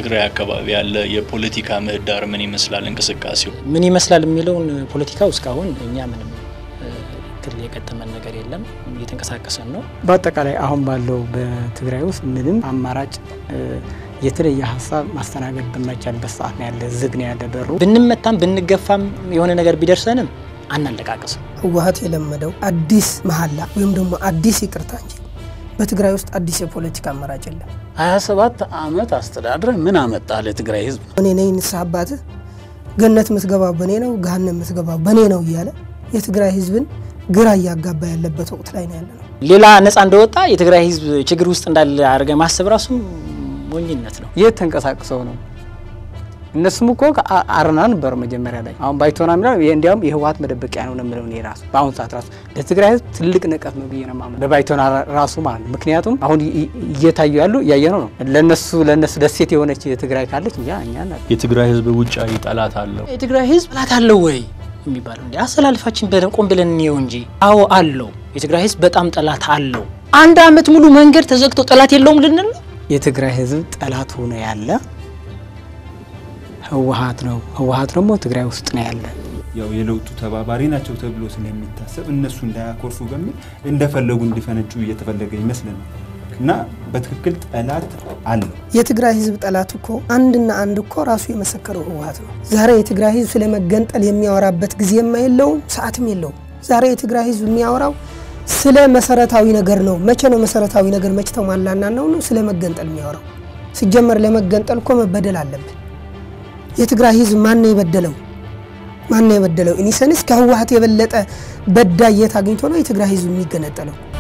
ትግራይ አካባቢ ያለ የፖለቲካ ምህዳር ምን ይመስላል? እንቅስቃሴው ምን ይመስላል የሚለውን ፖለቲካው እስካሁን እኛ ምንም እክል የገጠመን ነገር የለም። እየተንቀሳቀሰን ነው። በአጠቃላይ አሁን ባለው በትግራይ ውስጥ ምንም አማራጭ የተለየ ሀሳብ ማስተናገድ በማይቻልበት ሰዓት ነው ያለ። ዝግ ነው ያለ በሩ። ብንመታም ብንገፋም የሆነ ነገር ቢደርሰንም አናለቃቅስም። ህወሀት የለመደው አዲስ መሀላ ወይም ደግሞ አዲስ ይቅርታ እንጂ በትግራይ ውስጥ አዲስ የፖለቲካ አማራጭ የለም። 27 ዓመት አስተዳድረህ ምን አመጣ ለትግራይ ህዝብ? እኔ ነኝ ንስሐ አባትህ፣ ገነት የምትገባው በእኔ ነው፣ ገሃነም የምትገባው በእኔ ነው እያለ የትግራይ ህዝብን ግራ እያጋባ ያለበት ወቅት ላይ ነው ያለ ነው። ሌላ ነፃ እንደወጣ የትግራይ ህዝብ ችግር ውስጥ እንዳለ አድርገ ማሰብ ራሱ ሞኝነት ነው። የት ተንቀሳቅሰው ነው? እነሱም እኮ አረና ነበሩ መጀመሪያ ላይ። አሁን ባይቶና የሚለው እንዲያውም የህወሀት መደበቂያ ነው ነው የምለው እኔ ራሱ በአሁኑ ሰዓት ራሱ ለትግራይ ህዝብ ትልቅ ንቀት ነው ብዬ ነው የማምነው፣ ለባይቶና ራሱ ማለት ነው። ምክንያቱም አሁን እየታዩ ያሉ እያየነው ነው። ለነሱ ለነሱ ደሴት የሆነች ትግራይ ካለች እኛ እኛ የትግራይ ህዝብ ውጫዊ ጠላት አለው። የትግራይ ህዝብ ጠላት አለው ወይ የሚባለው እንዲ አሰላልፋችን በደንብ ቆም ብለን እንየው እንጂ። አዎ አለው። የትግራይ ህዝብ በጣም ጠላት አለው። አንድ አመት ሙሉ መንገድ ተዘግቶ ጠላት የለውም ልንል ነው? የትግራይ ህዝብ ጠላት ሆኖ ያለ ህወሀት ነው። ህወሀት ደግሞ ትግራይ ውስጥ ነው ያለ። ያው የለውጡ ተባባሪ ናቸው ተብሎ ስለሚታሰብ እነሱ እንዳያኮርፉ በሚል እንደፈለጉ እንዲፈነጩ እየተፈለገ ይመስለናል እና በትክክል ጠላት አለው። የትግራይ ህዝብ ጠላት እኮ አንድና አንድ እኮ ራሱ የመሰከረው ህወሀት ነው። ዛሬ የትግራይ ህዝብ ስለመገንጠል የሚያወራበት ጊዜም የለውም፣ ሰዓትም የለውም። ዛሬ የትግራይ ህዝብ የሚያወራው ስለ መሰረታዊ ነገር ነው። መቼ ነው መሰረታዊ ነገር መቼ ተሟላና ነው ነው ስለ መገንጠል የሚያወራው? ሲጀመር ለመገንጠል እኮ መበደል አለብን። የትግራይ ህዝብ ማን ነው የበደለው? ማን ነው የበደለው? ኢኒሰንስ ከህወሀት የበለጠ በዳይ የት አግኝቶ ነው የትግራይ ህዝብ የሚገነጠለው?